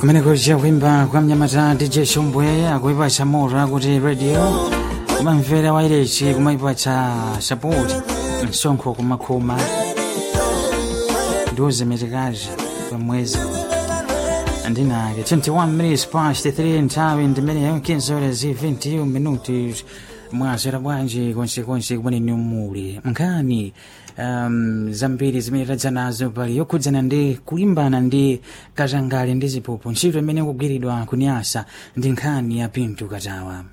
kumene kuja kuimba kwa mnyamata dj shombwe akuipatsa moto akuti radio kumamvera wailechi kumaipatsa sapoti msonkho kumakhuma ndiuze metekazi pamwezi andinake 21 minutes past 3 nthawi ndimeneyo 15 horas 21 minutos mwasera bwanji konsekonse kumene muli nkhani um, zambiri zimene tadza nazo pali yokhudzana ndi kulimbana ndi katangale ndi ziphuphu ntchito imene kugwiridwa kunyasa ndi nkhani ya pinto katawa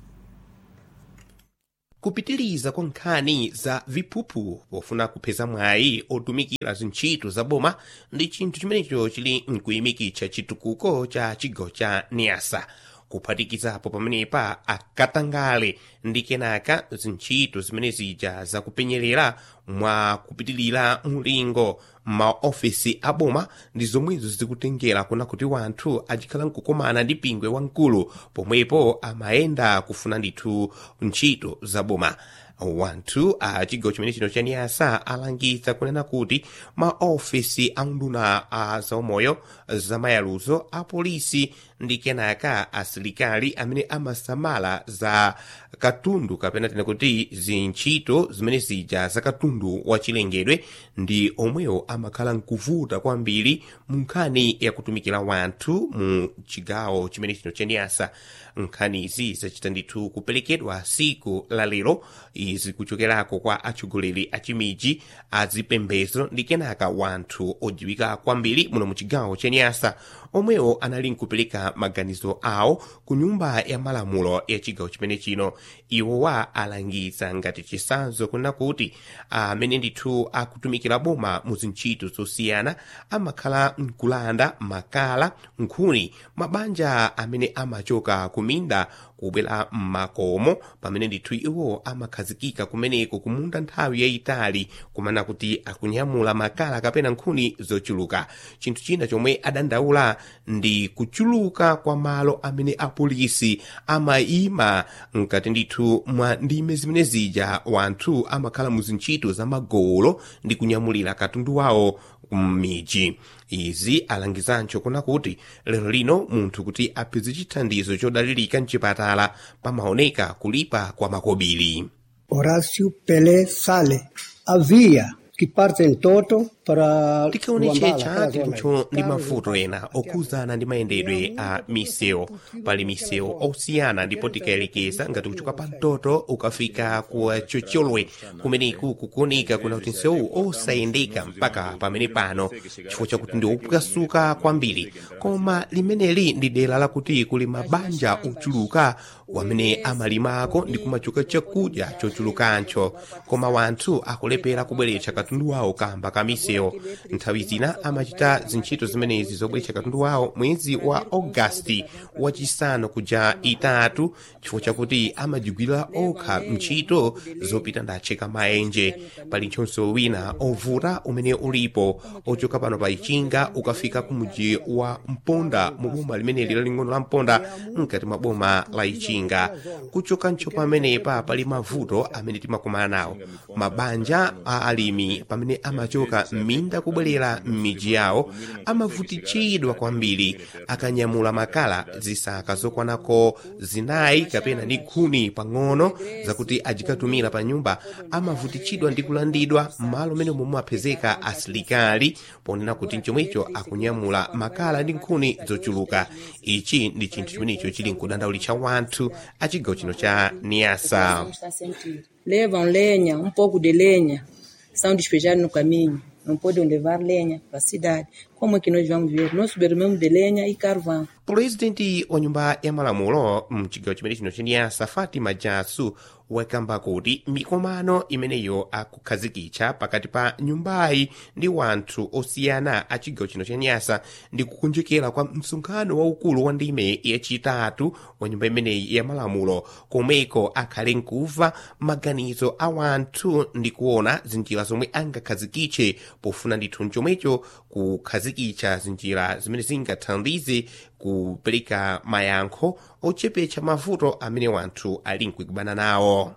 kupitiriza kwa nkhani za viphuphu pofuna kupeza mwayi otumikira zintchito za boma ndi chinthu chimenecho chili mkuyimikitsa chitukuko cha chigawo cha niasa kuphatikizapo pamenepa akatangale ndi kenaka zintchito zimene zija zakupenyerera mwa kupitilira mulingo maofesi aboma ndi zomwezo zikutengera kuna kuti wanthu achikhala nkukomana ndi pingwe wamkulu pomwepo amayenda kufuna ndithu ntchito za boma wanthu a chigawo chimene chino cha niyasa alangiza kunena kuti maofesi a unduna a zaumoyo zamayaluzo a polisi ndi kenaka asilikali amene amasamala za katundu kapena tena kuti zintchito zimene zija za katundu wachilengedwe ndi omwewo amakhala nkuvuta kwambiri mu nkhani yakutumikira wanthu mu chigawo chimene chino cha niyasa nkhanizi zachita ndithu kuperekedwa siku la lero izi kuchokerako kwa atsogoleri a chimiji a zipembedzo ndi kenaka wanthu odziwika kwambiri muno mu chigawo cha niyasa omwewo anali nkupereka maganizo awo ku nyumba ya malamulo ya chigawo chimene chino iwowa alangiza ngati chisanzo kunena kuti amene ndithu akutumikira boma mu zintchito zosiyana amakhala nkulanda makala nkhuni mabanja amene amachoka kuminda kubwera mmakomo pamene ndithu iwo amakhazikika kumeneko kumunda nthawi yayitali kumana kuti akunyamula makala kapena nkhuni zochuluka chinthu china chomwe adandaula ndi kuchuluka kwa malo amene apolisi amayima mkati ndithu mwa ndime zimene zija wanthu amakhala mu zintchito za magolo ndi kunyamulira katundu wawo m'miji izi alangizancho kuna kuti lero lino munthu kuti apeze chithandizo chodalirika mchipatala pamaoneka kulipa kwa makobiri Horacio Pelé Sale. Havia que parte em toto para tikaonetsetsa tinthu ndi mavuto ena okhuzana ndi mayendedwe a misewu pali misewu osiyana ndipo tikayelekeza ngati kuchoka pa mtoto ukafika ku chocholwe kumeneku kukuoneka kuna kuti msewu osayendeka mpaka pamene pano chifukwa chakuti ndi opwasuka kwambiri koma limeneli ndi dera lakuti kuli mabanja ochuluka wamene amalimako ndi kumachoka chakudya chochulukancho koma wanthu akulepera kubweretsa katundu wawo kamba ka misewu nthawi zina amachita zintchito zimenezi zobweretsa katundu wawo mwezi wa ogasiti wachisanu kuja itatu chifukwa chakuti amajigwira okha ntchito zopita ndatcheka maenje pali nchonso wina ovuta umene ulipo ochoka pano pa ichinga ukafika ku muji wa mponda mu boma limeneli laling'ono la mponda mkati mwa boma la ichinga kuchoka ncho pamenepa pali mavuto amene timakumana nawo mabanja a alimi pamene amachoka m'minda kubwerera m'miji yawo amavutitsidwa kwambiri akanyamula makala zisaka zokwanako zinayi kapena ndi khuni pang'ono zakuti ajikatumira pa nyumba amavutitsidwa ndi kulandidwa m'malo mmene momwe apezeka asilikali ponena kuti mchomwecho akunyamula makala ndi nkhuni zochuluka ichi ndi chinthu chimenecho chili nkudandaulitsa wanthu a chigawo chino cha niasa está a sentir. Levam lenha, um pouco de lenha, são despejados no caminho. Não podem levar lenha para a cidade. Como é que nós vamos ver? Nós subimos de lenha e carvão. pulezidenti wa nyumba ya malamulo mchigawo chimene chino cha niyasa fatima jasu wakamba kuti mikomano imeneyo akukhazikitsa pakati pa nyumbayi ndi wanthu osiyana a chigawo chino cha niyasa ndi kukunjekera kwa msonkhano waukulu wa ndime yachitatu wa nyumba imeneyi ya malamulo komweko akhale nkuva maganizo a wanthu ndi kuona zinjira zomwe angakhazikitse pofuna ndithu chomwecho kukhazikitsa zinjira zimene zingathandize kupereka mayankho ochepetsa mavuto amene wanthu ali nkukumana nawo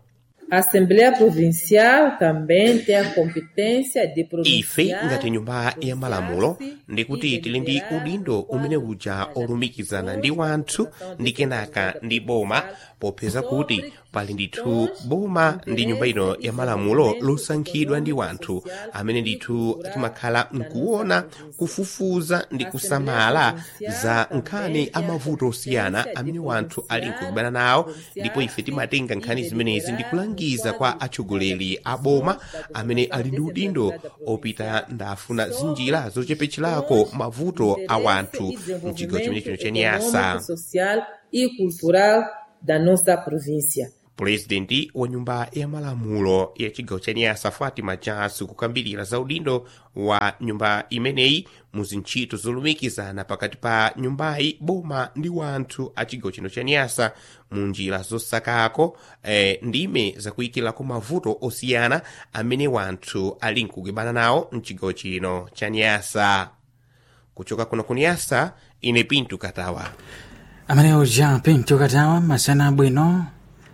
A Assembleia Provincial também tem a competência de ife provinciar ngati nyumba ya malamulo ndikuti tili ndi udindo umene uja olumikizana ndi wanthu ndi kenaka ndi boma popeza kuti pali ndithu boma ndi nyumba ino ya malamulo losankhidwa ndi wanthu amene ndithu timakhala mkuona kufufuza ndi kusamala za nkhani amavuto osiyana amene wanthu ali nkukubana nawo ndipo ife timatenga nkhani zimenezi ndi kulangiza kwa atsogoleri a boma amene ali ndi udindo opita ndafuna zinjira zochepetcherako mavuto a wanthu mchigawo chimene chino cha nyasa econômico, social e cultural da nossa província. pulezidenti wa nyumba ya malamulo ya chigawo cha nyasa fatima jasu kukambirira za udindo wa nyumba imeneyi mu zintchito zolumikizana pakati pa nyumbayi boma ndi wanthu a chigawo chino cha nyasa mu njira zosakako eh, ndime zakuyikirako mavuto osiyana amene wanthu ali nkugwebana nawo mchigawo chino cha nyasa kuchoka kuno ku nyasa ine pinto katawa amene uja pinto katawa masana abwino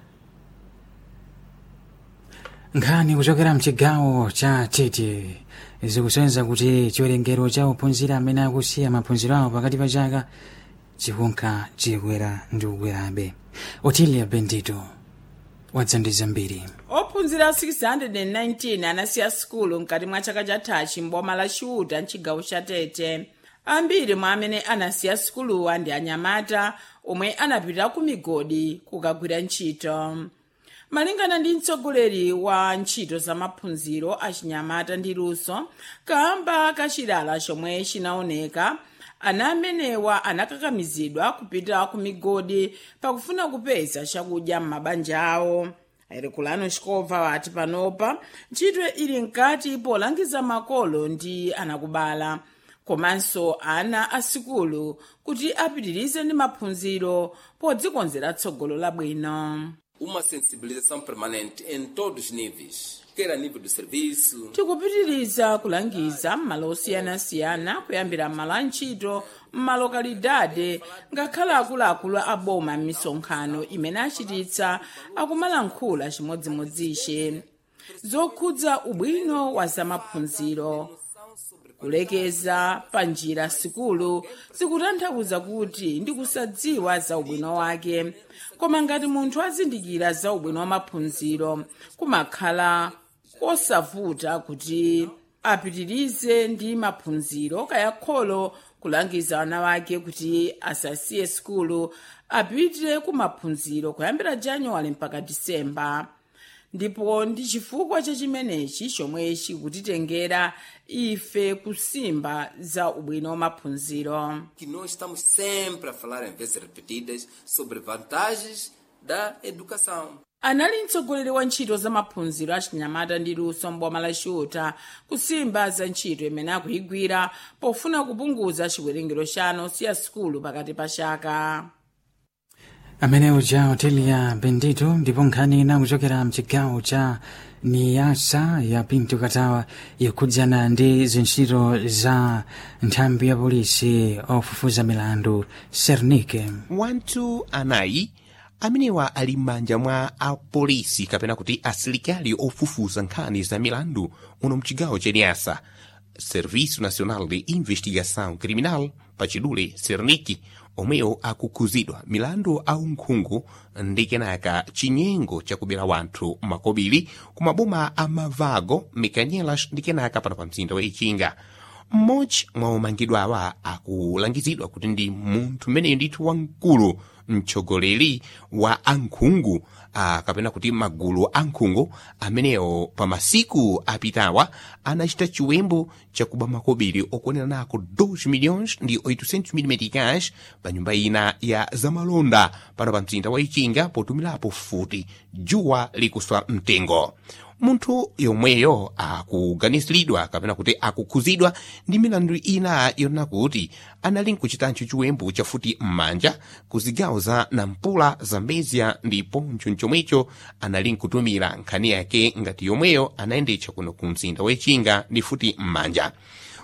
nkhani kuchokera mchigawo cha tete zikusonyeza kuti chiwerengero cha ophunzira amene akusiya maphunziro awo pakati pa chaka chikunka chikwera ndi kukwerabe otilia bendito wadzandiza mbiri ophunzira 619 anasiya sukulu mkati mwa chaka chathachi mboma la chiuta mchigawo cha tete ambiri mwa amene anasiya sukuluwa ndi anyamata omwe anapita ku migodi kukagwira ntchito malingana ndi mtsogoleri wa ntchito za maphunziro a chinyamata ndi luso kamba kachilala chomwe chinaoneka ana amenewa anakakamizidwa kupita ku migodi pakufuna kupeza chakudya m'mabanja awo ayirekulano chikobva wati panopa ntchito ili mkati polangiza makolo ndi anakubala komanso ana asikulu kuti apitirize ndi maphunziro podzikonzera tsogolo labwino uma sensibilização permanente em todos os níveis, quer a nível do serviço, tikupitiriza kulangiza m'malo osiyanasiyana kuyambira m'malo a ntchito m'malokalidade ngakhale akuluakulu a boma m'misonkhano imene achititsa akumalankhula chimodzimodzi zokhudza ubwino wa zamaphunziro kulekeza pa njira sikulu zikutanthauza kuti ndi kusadziwa za ubwino wake koma ngati munthu azindikira za ubwino wa maphunziro kumakhala kosavuta kuti apitirize ndi maphunziro kaya kholo kulangiza ana wake kuti asasiye sikulu apite ku maphunziro kuyambira januwale mpaka disemba ndipo ndi chifukwa cha chimenechi chomwe chikutitengera ife kusimba za ubwino wa maphunziro que nós estamos sempre a falar em vezes repetidas sobre vantagens da educação. anali mtsogoleri wa ntchito za maphunziro a chinyamata ndi luso mboma la chiuta kusimba za ntchito imene akuyigwira pofuna kupunguza chiwerengero cha ana osiya sikulu pakati pa chaka amene uja otilia bendito ndipo nkhani ina kuchokera mchigawo cha niyasa ya pinto katawa ikhudzana ndi zintchito za nthambi ya polisi ofufuza milandu sernike wanthu anayi amenewa ali m'manja mwa apolisi kapena kuti asilikali ofufuza nkhani za milandu uno mchigawo cha nyasa serviço nacional de investigação criminal pachidule serniki omwewo akukhuzidwa milandu aunkhungu ndi kenaka chinyengo chakubera wanthu makobiri ku maboma a mavago mikanyelas ndi kenaka pano pa mzinda wa ichinga mmodzi mwa omangidwawa akulangizidwa kuti ndi munthu mmeneyo ndithu wamkulu mtsogoleri wa ankhungu uh, kapena kuti magulu ankhungu amenewo pa masiku apitawa anachita chiwembu chakuba makobiri okwanira nako 2 milhões ndi 800 mil meticais pa nyumba ina ya zamalonda pano pa mzinda wa ichinga potumilapo futi juwa likuswa mtengo munthu yomweyo akuganiziridwa kapena kuti akukhuzidwa ndi milandu ina yonena kuti anali nkuchitancho chiwembu chafuti m'manja ku zigawo za nampula zambezia ndiponso mchomwecho anali nkutumira nkhani yake ngati yomweyo anayendetsa kuno ku mzinda wechinga ndi futi m'manja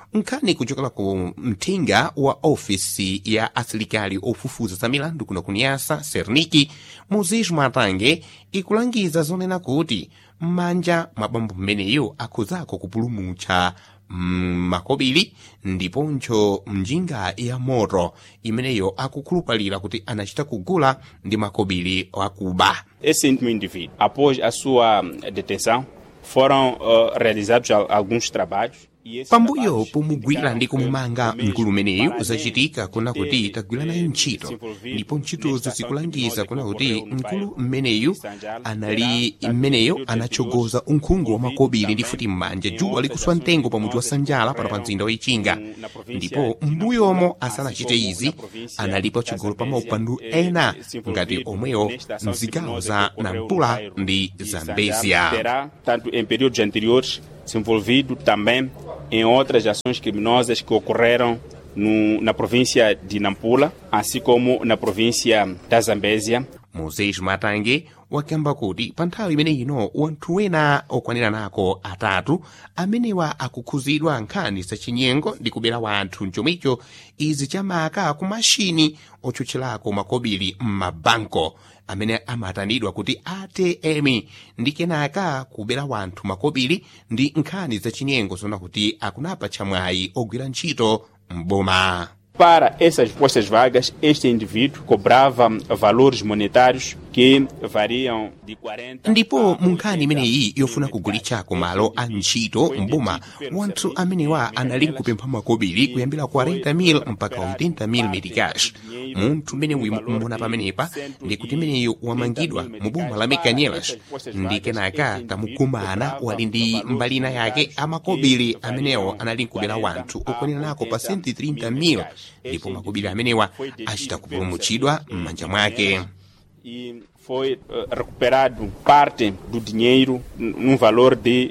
nkhani kuchokera ku mthenga wa ofisi ya asilikali ofufuza za milandu kuno kuniyasa serniki muzis mwatange ikulangiza zonena kuti m'manja mwa bambo mmeneyo akhuzako kupulumutsa mm, makobiri ndiponso mjinga ya moto imeneyo akukhulupalira kuti anachita kugula ndi makobiri akuba Esse íntimo indivíduo, após a sua detenção, foram uh, realizados al- alguns trabalhos. e esses pambuyo trabalhos pomugwira ndi kumumanga indicaram que mkulu o umeneyu mesmo zachitika kuna kuti teve, tagwira nayo eh, ntchito se envolvido ndipo ntchitozo nesta zikulangiza ação kuna criminosa kuti que ocorreu no mkulu bairro mmeneyu de Sanjal, anali terá, mmeneyo tanto anachogoza anteriores, unkhungu wa makobiri ndi envolvido futi m'manja também djuwa em likuswa outras mtengo ações pa mudzi wa criminosas sanjala que para pa ocorreram mzinda wa ichinga no- na província ndipo de m'mbuyomo Nampula, asanachite assim como izi na província analipo da chigolo pa Zambésia, maupandu eh, ena se ngati envolvido omwewo nesta ação mzigawo criminosa za que ocorreu no nampula bairro ndi de zambezia Sanjal, terá, tanto em períodos anteriores, se envolvido também em outras ações criminosas que ocorreram no, na província de Nampula, assim como na província da Zambésia. moses matange wakamba kuti pa nthawi imene ino wanthu wena okwanira nako atatu amenewa akukhuzidwa nkhani zachinyengo ndi kubera wanthu mchomwecho izi chamaka ku mashini otchutcherako makobiri m'mabanko amene amatanidwa kuti atm ndi kenaka kubera wanthu makobiri ndi nkhani zachinyengo zona kuti akunapa chamwayi ogwira ntchito m'boma Para essas postas vagas, este indivíduo cobrava valores monetários que variam de 40 ndipo a mu nkhani 80 imeneyi yofuna mil kugulitsako meticais. malo a ntchito mboma wanthu amenewa anali kupempha makobiri kuyambira 40,000 mpaka 80,000 meticais munthu mmene mumuna pamenepa ndi kuti imeneyo wamangidwa mu boma la mekanyelas ndi kenaka tamukumana wali ndi mbalina yake amakobiri amenewo anali nkubera wanthu okwanira nako pa 130,000 ndipo makobiri amenewa achita kupulumutsidwa m'manja mwake e foi eh, recuperado parte do dinheiro n- num valor de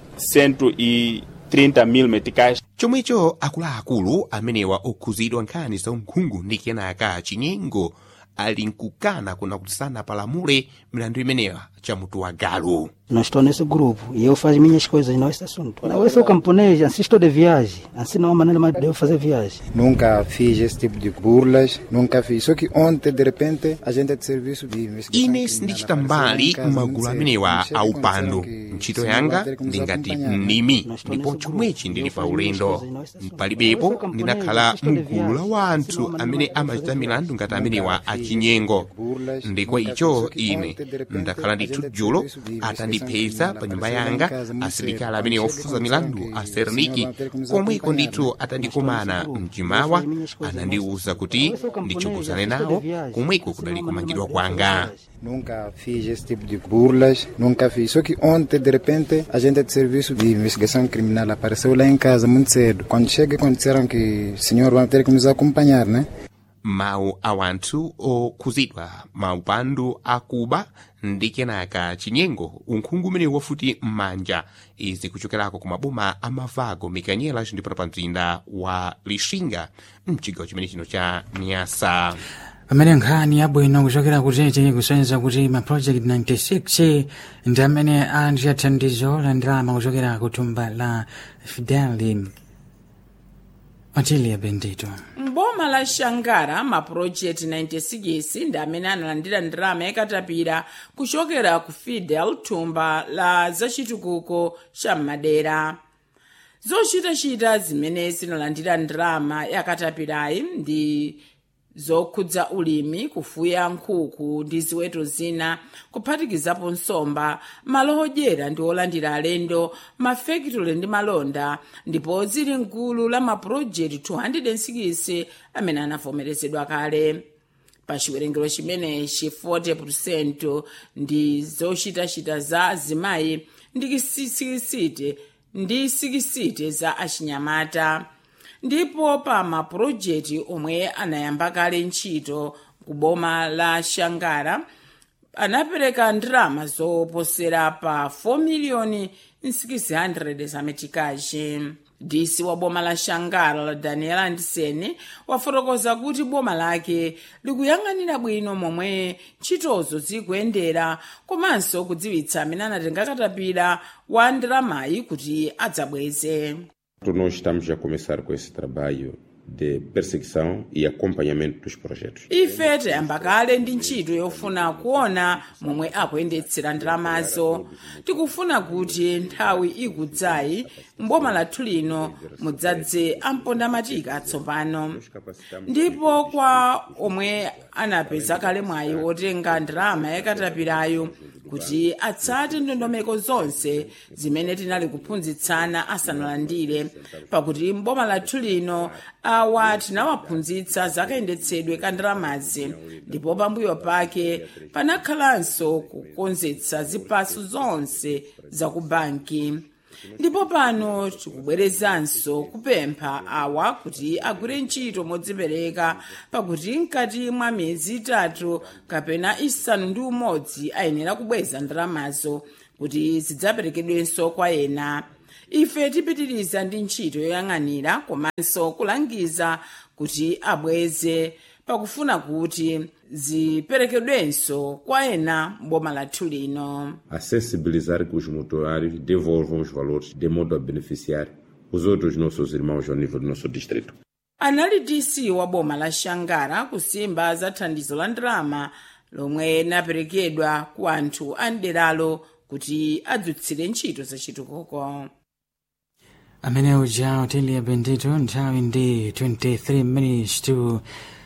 130 mil meticais. chomwecho akuluakulu amenewa okhuzidwa nkhani za unkhungu ndi kenaka chinyengo ali nkukana kuna kuti sanapalamule milandu imenewa chamutu wa galu Não estou nesse grupo e eu faço minhas coisas, não esse assunto. Não, eu sou camponês, assim estou de viagem. Assim não há maneira mais de eu fazer viagem. Nunca fiz esse tipo de burlas, nunca fiz. Só que ontem, de repente, a gente é de serviço de investigação ine criminal sindichita apareceu mbali em casa, m'magulu muito cedo. amenewa Chega a e upandu consideraram que ntchito senão yanga vai ter que nos ndi ngati acompanhar, né? mnimi Nós estou ndipo nesse chomwechi grupo. ndili Eu pa faço minhas ulendo coisas, não esse assunto. palibepo Eu sou camponês, ndinakhala estou de mgulu la viagem. wanthu Assim não há amene maneira de amachita fazer milandu ngati amenewa Nunca fiz achinyengo esse tipo de burlas, ndikwa nunca icho fiz. Só que ine ontem, de repente, ndakhala a ndithu gente é de dzulo serviço de investigação atandipeza criminal pa nyumba apareceu lá em yanga casa muito asilikali cedo. amene Quando ofufuza chega, milandu consideraram a que serniki senhor vai ter que nos komweko acompanhar, ndithu né? atandikumana Nós estamos nesse mchimawa grupo. Eu faço minhas coisas, anandiwuza não kuti Eu sou camponês, ndichokuzane assim estou nawo de viagem. komweko Assim kudali não há maneira kumangidwa mais de eu fazer kwanga viagem. Nunca fiz esse tipo de burlas, nunca fiz. Só que ontem, de repente, a gente é de serviço de investigação criminal apareceu lá em casa muito cedo. Quando chega, quando disseram que o senhor vai ter que nos acompanhar, né? mawu a wanthu okhuzidwa maupandu akuba ndi kenaka chinyengo unkhungu umenewu wafuti m'manja izi kuchokerako ku maboma a mavago mikanyelas ndipo pa mzinda wa lixinga mchigawo chimene chino cha nyasa pamene nkhani yabwino kuchokera kutete kusonyeza kuti ma project 96 ndi amene ali athandizo la ndalama kuchokera ku thumba la fideli otilia bendito mboma la shangara mapurojekti 96 ndi amene analandira ndalama yakatapira kuchokera ku fidel thumba la zachitukuko cha madera zochitachita zimene zinalandira ndalama yakatapirayi ndi zokhudza ulimi kufuya nkhuku ndi ziweto zina kuphatikizapo nsomba malo odyera ndi olandira alendo mafekitole ndi malonda ndipo zili mgulu la mapurojekti 206 amene anavomerezedwa kale pa chiwerengero chimenechi 40 ndi zochitachita za azimayi ndi sikisite ndi sikisite za achinyamata ndipo pa mapurojekti omwe anayamba kale ntchito ku boma la shangara anapereka ndalama zoposera pa 4 miliyoni 600 zametikazi dc wa boma la shangara daniel anderson wafotokoza kuti boma lake likuyang'anira bwino momwe ntchitozo zikuyendera komanso kudziwitsa amene anatenga katapira wa ndalamayi kuti adzabweze Nós estamos a começar com esse trabalho de perseguição e acompanhamento dos projetos. ife tayamba kale ndi ntchito yofuna kuona momwe akuyendetsera ndalamazo tikufuna kuti nthawi ikudzayi mboma lathu lino mudzadze ampondamatiki atsopano ndipo kwa omwe anapeza kale mwayi wotenga ndalama yakatapirayo kuti atsate ndondomeko zonse zimene tinali kuphunzitsana asanalandire pakuti mboma lathu lino awa tinawaphunzitsa zakayendetsedwe ka ndalamazi ndipo pambuyo pake panakhalanso kukonzetsa zipasu zonse za ku banki ndipo pano tikubwerezanso kupempha awa kuti agwire ntchito modzipereka pakuti mkati mwa miyezi itatu kapena isanu ndi umodzi ayenera kubweza ndalamazo kuti zidzaperekedwenso kwa ena ife tipitiriza ndi ntchito yoyang'anira komanso kulangiza kuti abweze pakufuna kuti ziperekedwenso kwa ena mboma lathu lino A sensibilizar que os motorários devolvam os valores de modo a beneficiar os outros nossos irmãos ao nível do nosso distrito. anali dc wa boma la shangara kusimba za thandizo la ndalama lomwe linaperekedwa ku anthu a mderalo kuti adzutsire ntchito zachitukuko amene uja utili bendito nthawi ndi 23 minutes to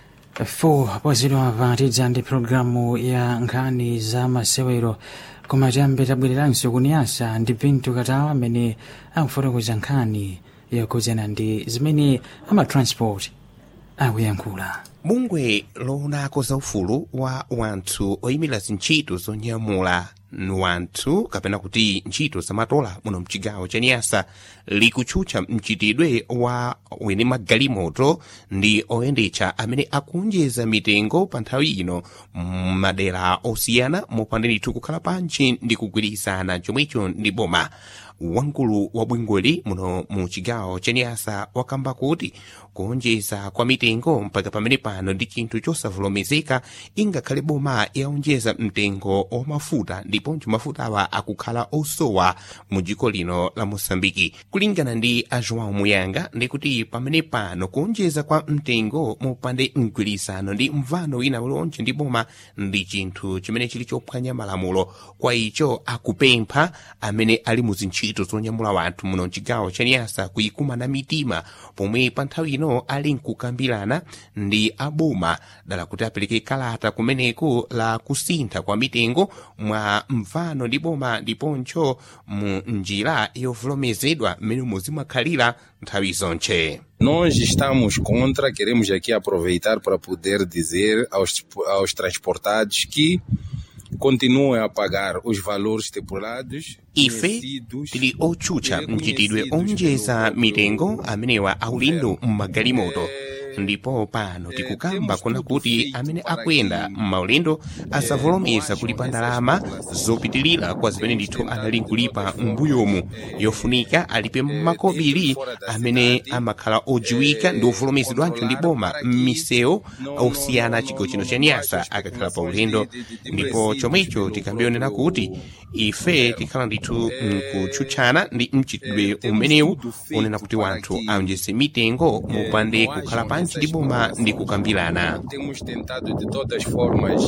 4 pozidwa patidza ndi programu ya nkhani za masewero koma tiyambe tabwereranso kuniyasa ndi pinto katawa amene akufotokoza nkhani yokhudzana ndi zimene amatransport akuyankhula bungwe loonako za ufulu wa wanthu oyimira zintchito zonyamula wanthu kapena kuti ntchito zamatola muno mchigawo cha niyasa likutchutcha mchitidwe wa wene magalimoto ndi oyendetsa amene akunjeza mitengo pa nthawi ino m'madera osiyana mopanda ndithu kukhala pantchi ndi kugwirizana chomwecho ndi boma wamkulu wa bwingoli muno mu chigawo cha niyasa wakamba kuti kuonjeza kwa mitengo mpaka pamene pano ndi chinthu chosavomerezeka ingakhale boma yaonjeza mtengo wa mafuta ndiponso mafutawa akukhala osowa mu dziko lino la mosambiki kulingana ndi a joão muyanga ndikuti pamene pano kuonjeza kwa mtengo mopande mgwirizano ndi mvano wina uliwonse ndi boma ndi chinthu chimene chili chophwanya malamulo kwa icho akupempha amene ali mu zintchito zonyamula wanthu muno mchigawo cha niyasa kuyikumana mitima pomwe pa nthawi ino ali nkukambirana ndi aboma dala kuti apereke kalata kumeneko la kusintha kwa mitengo mwa mvano ndi boma ndiponso mu njira yovomerezedwa mmene muzimakhalira nthawi zonche Nós estamos contra, queremos aqui aproveitar para poder dizer aos, aos transportados que continuem a pagar os valores estipulados ife tili otchutcha mchitidwe onjeza mitengo amenewa aulindo m'magalimoto ndipo pano tikukamba kuna kuti amene akuyenda m'maulendo asavomereza kulipa ndalama zopitilira kwa zimene ndithu anali nkulipa m'mbuyomu yofunika alipe makobiri amene amakhala ojiwika ndi ovomerezedwanso ndi boma m'misewu osiyana chigawo chino cha nyasa akakhala pa ulendo ndipo chomwecho tikambionera kuti ife tikhala ndithu nkutchutchana ndi mchitidwe umenewu unena kuti wanthu aonjeze mitengo mopande kukhala pansi ndi boma ndi kukambirana temos tentado de todas formas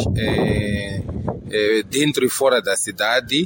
eh, eh, dentro e fora da cidade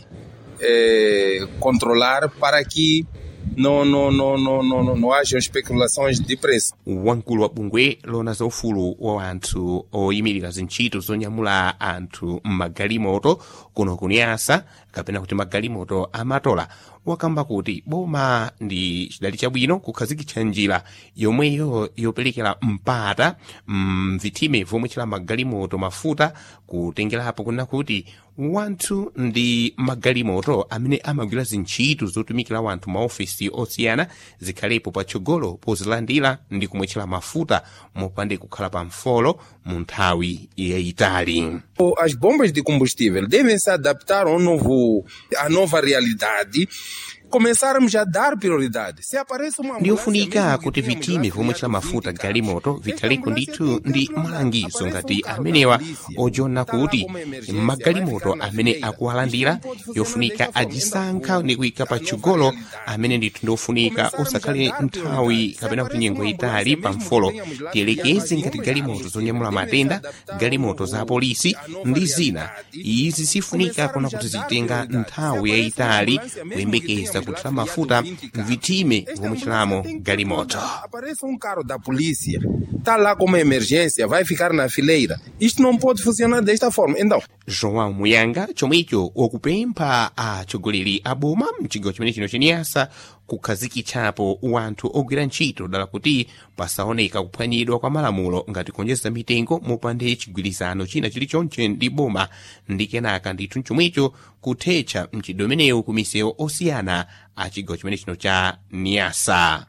eh, controlar para que não, não, não, não, não, não, não hajam especulações de preço. wamkulu wa bungwe lona za ufulu wa anthu oyimirira zintchito zonyamula anthu m'magalimoto kuno kuniyasa kapena kuti magalimoto amatola wakamba kuti boma ndi chidali chabwino kukhazikitsa njira yomweyo yoperekera mpata mvithime vomwe chila magalimoto mafuta kutengerapo kunena kuti wanthu ndi magalimoto amene amagwira zintchito zotumikira wanthu maofesi osiyana zikhalepo patsogolo pozilandira ndi kumwetchera mafuta mopande kukhala pa mfolo mu nthawi yayitali As bombas de combustível devem se adaptar ao novo, à nova realidade começarmos a dar prioridade. Se aparece uma ndiyofunika kuti vitime vomwe chila mafuta galimoto vithaliko ndithu ndi malangizo ngati amenewa ojiona kuti magalimoto amene akuwalandira yofunika ajisankha ndi kuyika patsogolo amene ndithu ndiofunika osakhale nthawi kapena kuti nyengo itali pa mfolo tiyelekeze ngati galimoto zonyamula matenda galimoto za polisi ndi zina izi zifunika kuna kuti zitenga nthawi yayitali kuyembekeza kuthira mafuta vitime vomwe chilamo galimoto Aparece um carro da polícia, está lá com uma emergência, vai ficar na fileira. Isto não pode funcionar desta forma. Então, joão muyanga chomwecho wakupempha atsogoleri a boma mchigawo chimene chino cheniyasa kukhazikitsapo wanthu ogwira ntchito dala kuti pasaoneka kuphwanyidwa kwa malamulo ngati kuonjeza mitengo mopande chigwirizano china chilichonse ndi boma ndi kenaka ndithu chomwecho kuthetsa mchitidwe umenewu ku misewu osiyana a chigawo chimene chino cha niyasa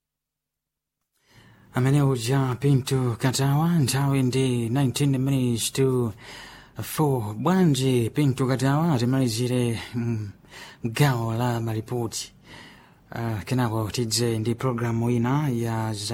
amene uja pinto katawa nthawi ndi 19 minutes to 4 bwanji pinto katawa timalizire mm, gawo la malipoti uh, kenako tidze ndi programu ina ya